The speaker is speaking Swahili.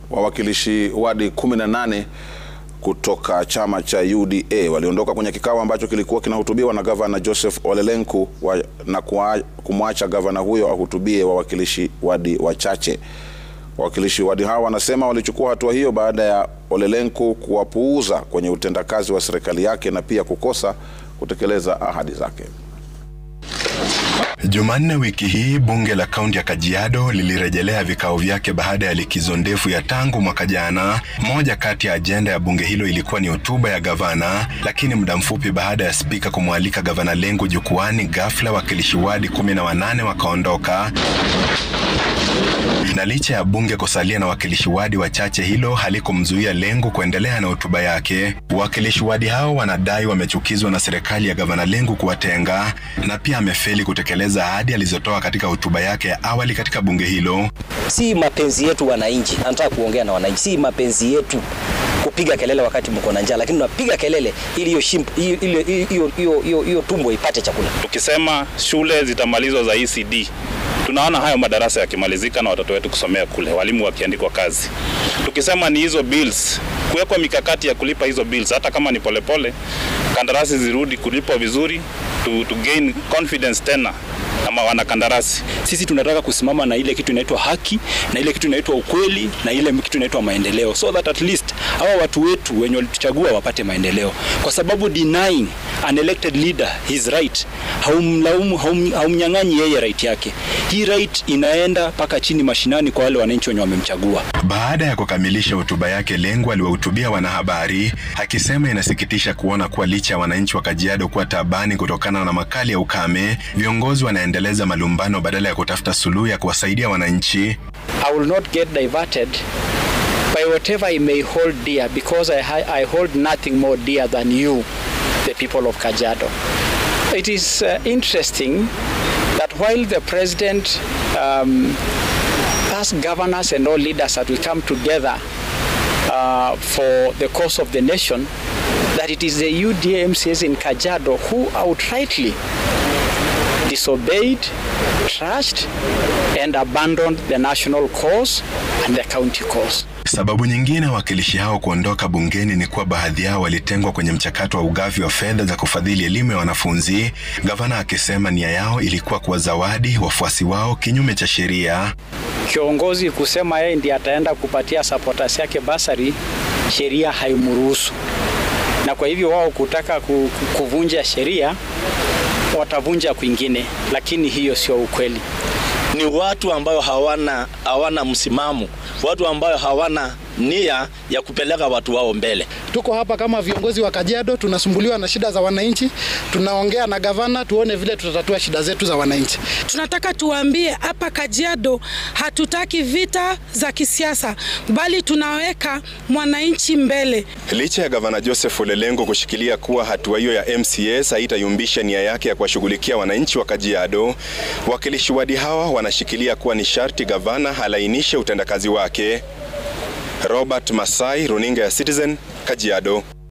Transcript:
Wawakilishi wadi 18 kutoka chama cha UDA waliondoka kwenye kikao ambacho kilikuwa kinahutubiwa na gavana Joseph Ole Lenku wa, na kumwacha gavana huyo ahutubie wawakilishi wadi wachache. Wawakilishi wadi hao wanasema walichukua hatua hiyo baada ya Ole Lenku kuwapuuza kwenye utendakazi wa serikali yake na pia kukosa kutekeleza ahadi zake. Jumanne wiki hii bunge la kaunti ya Kajiado lilirejelea vikao vyake baada ya likizo ndefu ya tangu mwaka jana. Moja kati ya ajenda ya bunge hilo ilikuwa ni hotuba ya gavana, lakini muda mfupi baada ya spika kumwalika gavana Lenku jukwani, ghafla wakilishi wadi kumi na wanane wakaondoka na licha ya bunge kusalia na wakilishi wadi wachache, hilo halikumzuia Lenku kuendelea na hotuba yake. Wakilishi wadi hao wanadai wamechukizwa na serikali ya gavana Lenku kuwatenga na pia amefeli kutekeleza ahadi alizotoa katika hotuba yake ya awali katika bunge hilo. Si mapenzi yetu wananchi, anataka kuongea na wananchi, si mapenzi yetu kupiga kelele wakati mko na njaa, lakini unapiga kelele ili hiyo tumbo ipate chakula. Tukisema shule zitamalizwa za ECD tunaona hayo madarasa yakimalizika na watoto wetu kusomea kule, walimu wakiandikwa kazi. Tukisema ni hizo bills, kuwekwa mikakati ya kulipa hizo bills, hata kama ni polepole, kandarasi zirudi kulipwa vizuri, to, to gain confidence tena ama wanakandarasi. Sisi tunataka kusimama na ile kitu inaitwa haki na ile kitu inaitwa ukweli na ile kitu inaitwa maendeleo, so that at least hawa watu wetu wenye walituchagua wapate maendeleo, kwa sababu denying an elected leader his right, haumlaumu haumnyang'anyi yeye right yake. Hii right inaenda mpaka chini mashinani kwa wale wananchi wenye wamemchagua. Baada ya kukamilisha hotuba yake, Lenku aliwahutubia wanahabari akisema inasikitisha kuona kuwa licha ya wananchi wa Kajiado kuwa taabani kutokana na makali ya ukame, viongozi wanaendeleza malumbano badala ya kutafuta suluhu ya kuwasaidia wananchi. I will not get diverted by whatever I may hold dear because I, I hold nothing more dear than you, the people of Kajiado. It is uh, interesting that while the president um, asked governors and all leaders that we come together uh, for the cause of the nation, that it is the UDA MCAs in Kajiado who outrightly disobeyed, trashed, and abandoned the national cause and the county cause. Sababu nyingine wawakilishi hao kuondoka bungeni ni kuwa baadhi yao walitengwa kwenye mchakato wa ugavi wa fedha za kufadhili elimu ya wanafunzi, gavana akisema nia yao ilikuwa kuwazawadi wafuasi wao kinyume cha sheria. Kiongozi kusema yeye ndiye ataenda kupatia supporters yake basari, sheria haimruhusu, na kwa hivyo wao kutaka kuvunja sheria watavunja kwingine, lakini hiyo sio ukweli. Ni watu ambayo hawana, hawana msimamo, watu ambayo hawana nia ya kupeleka watu wao mbele. Tuko hapa kama viongozi wa Kajiado, tunasumbuliwa na shida za wananchi, tunaongea na gavana tuone vile tutatatua shida zetu za wananchi. Tunataka tuwaambie hapa Kajiado hatutaki vita za kisiasa, bali tunaweka mwananchi mbele. Licha ya gavana Joseph Ole Lenku kushikilia kuwa hatua hiyo ya MCAs haitayumbisha nia yake ya kuwashughulikia wananchi wa Kajiado, wakilishi wadi hawa wanashikilia kuwa ni sharti gavana halainishe utendakazi wake. Robert Masai, runinga ya Citizen, Kajiado.